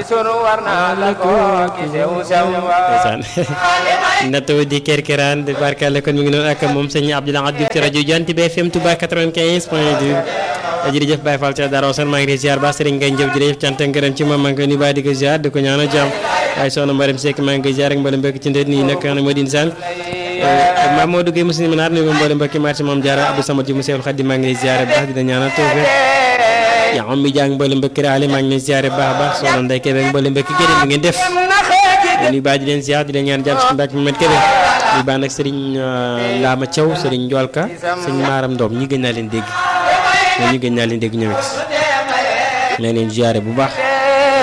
sunu war naa la ko ki sew sew ndeysaan natoo di kerkeraan di barkale kon mi ngi noonu ak moom sëñ Abdoulaye Abdou ci rajo Jant bi FM Touba 95 point 2 jërëjëf Baye Fall ca Dara Ousmane maa ngi lay ziar ba Serigne Ngagne Diop jërëjëf cant ak ngërëm ci moom maa ngi koy nuyu baax di ko ziar di ko ñaanal jàmm waaye soxna Mbarem Seck maa ngi koy ziar ak mboolem mbokk ci ndët nii nag xam ne moo di insaan Mamadou Gueye Moussa Minaar nuyu mboolem mbokki marché moom Diarra Abdou Samad ji mu Seexul Xaadim maa ngi lay ziar baax di la ñaanal tawfeex yaa am mi jàng mboolem mbokki raale maa ngi lay ziar baax baax soxna Ndeye Kébé ak mboolem mbokki gërëm mi ngeen def nuyu baax di leen ziar di leen ñaan jàmm si mbàkk Mamed Kébé nuyu baax nag Serigne Lama Thiaw Serigne Ndiolka Serigne Maram Ndom ñi gën naa leen dégg ñi gën naa leen dégg ñoom it leen leen ziare bu baax